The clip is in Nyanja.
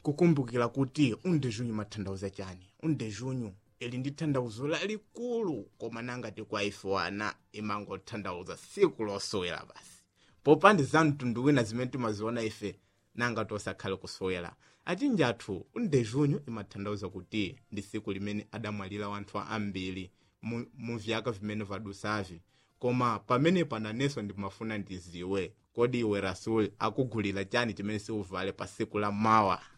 kukumbukira kuti undejunyu imatanthauza chani undejunyu ili ndi tanthauzo lalikulu koma nangati kwa ife wana imangotanthauza siku losowera basi popandi za mtundu wina zimene timaziona ife nanga tosakhale kusowera achinji athu undejunyu imatanthauza kuti ndi siku limene adamwalira wanthu ambiri mu, mu vyaka vimene vadusavi koma pamene pananenso ndimafuna ndiziwe kodi iwe rasuli akugulira chani chimene siuvale pa siku la mawa